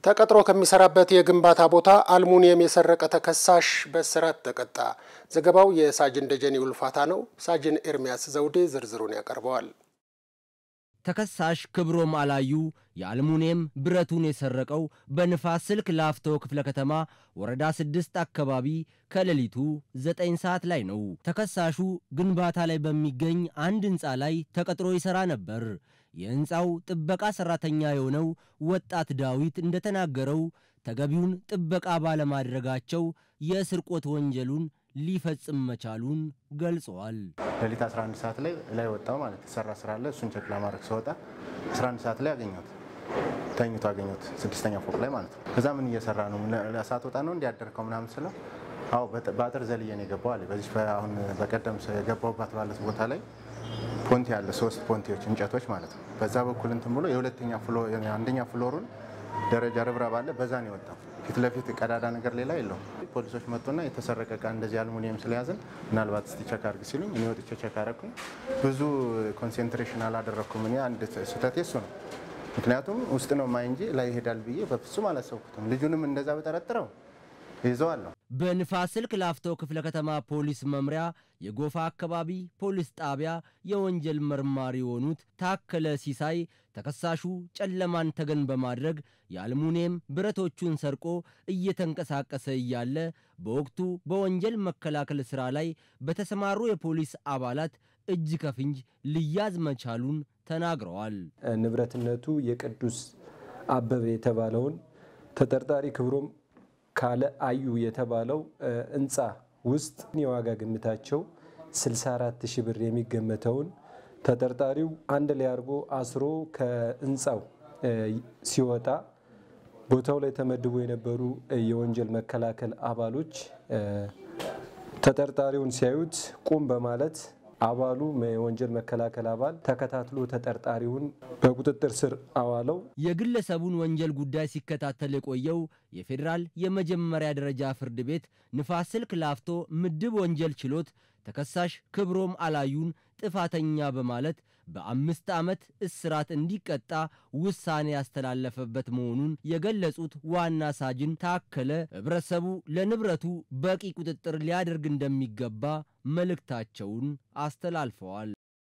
ተቀጥሮ ከሚሰራበት የግንባታ ቦታ አልሙኒየም የሰረቀ ተከሳሽ በእስራት ተቀጣ። ዘገባው የሳጅን ደጀኔ ውልፋታ ነው። ሳጅን ኤርሚያስ ዘውዴ ዝርዝሩን ያቀርበዋል። ተከሳሽ ክብሮም አላዩ የአልሙኒየም ብረቱን የሰረቀው በንፋስ ስልክ ላፍቶ ክፍለ ከተማ ወረዳ ስድስት አካባቢ ከሌሊቱ ዘጠኝ ሰዓት ላይ ነው። ተከሳሹ ግንባታ ላይ በሚገኝ አንድ ሕንፃ ላይ ተቀጥሮ ይሠራ ነበር። የሕንፃው ጥበቃ ሠራተኛ የሆነው ወጣት ዳዊት እንደተናገረው ተገቢውን ጥበቃ ባለማድረጋቸው የስርቆት ወንጀሉን ሊፈጽም መቻሉን ገልጸዋል። ሌሊት 11 ሰዓት ላይ ላይ ወጣው ማለት የተሰራ ስራ አለ። እሱን ቸክ ለማድረግ ስወጣ 11 ሰዓት ላይ አገኘሁት፣ ተኝቶ አገኘሁት፣ ስድስተኛ ፎቅ ላይ ማለት ነው። ከዛ ምን እየሰራ ነው? ለሰዓት ወጣ ነው እንዲያደርከው ምናምን ስለው አዎ በአጥር ዘልዬ ነው የገባው አለ። በዚህ አሁን በቀደም የገባውባት ባለት ቦታ ላይ ፖንቲ አለ፣ ሶስት ፖንቲዎች እንጨቶች ማለት ነው። በዛ በኩል እንትን ብሎ የሁለተኛ አንደኛ ፍሎሩን ደረጃ ርብራብ አለ። በዛ ነው የወጣው። ፊት ለፊት ቀዳዳ ነገር ሌላ የለውም። ፖሊሶች መጡና የተሰረቀ እቃ እንደዚህ አልሙኒየም ስለያዝን ምናልባት እስቲ ቸክ አድርግ ሲሉኝ እኔ ወጥቼ ቸክ አደረኩኝ። ብዙ ኮንሴንትሬሽን አላደረግኩም። እኔ አንድ ስህተቴ እሱ ነው። ምክንያቱም ውስጥ ነው ማይ እንጂ ላይ ይሄዳል ብዬ በፍጹም አላሰብኩትም። ልጁንም እንደዛ በጠረጥረው ይዘዋለሁ። በንፋስ ስልክ ላፍቶ ክፍለ ከተማ ፖሊስ መምሪያ የጎፋ አካባቢ ፖሊስ ጣቢያ የወንጀል መርማሪ የሆኑት ታከለ ሲሳይ ተከሳሹ ጨለማን ተገን በማድረግ የአልሙኒየም ብረቶቹን ሰርቆ እየተንቀሳቀሰ እያለ በወቅቱ በወንጀል መከላከል ሥራ ላይ በተሰማሩ የፖሊስ አባላት እጅ ከፍንጅ ልያዝ መቻሉን ተናግረዋል። ንብረትነቱ የቅዱስ አበበ የተባለውን ተጠርጣሪ ክብሮም ካለ አዩ የተባለው ሕንፃ ውስጥ የዋጋ ግምታቸው 64 ሺህ ብር የሚገመተውን ተጠርጣሪው አንድ ላይ አድርጎ አስሮ ከሕንፃው ሲወጣ ቦታው ላይ ተመድቦ የነበሩ የወንጀል መከላከል አባሎች ተጠርጣሪውን ሲያዩት ቁም በማለት አባሉ የወንጀል መከላከል አባል ተከታትሎ ተጠርጣሪውን በቁጥጥር ስር አዋለው። የግለሰቡን ወንጀል ጉዳይ ሲከታተል የቆየው የፌዴራል የመጀመሪያ ደረጃ ፍርድ ቤት ንፋስ ስልክ ላፍቶ ምድብ ወንጀል ችሎት ተከሳሽ ክብሮም አላዩን ጥፋተኛ በማለት በአምስት ዓመት እስራት እንዲቀጣ ውሳኔ ያስተላለፈበት መሆኑን የገለጹት ዋና ሳጅን ታከለ ሕብረተሰቡ ለንብረቱ በቂ ቁጥጥር ሊያደርግ እንደሚገባ መልእክታቸውን አስተላልፈዋል።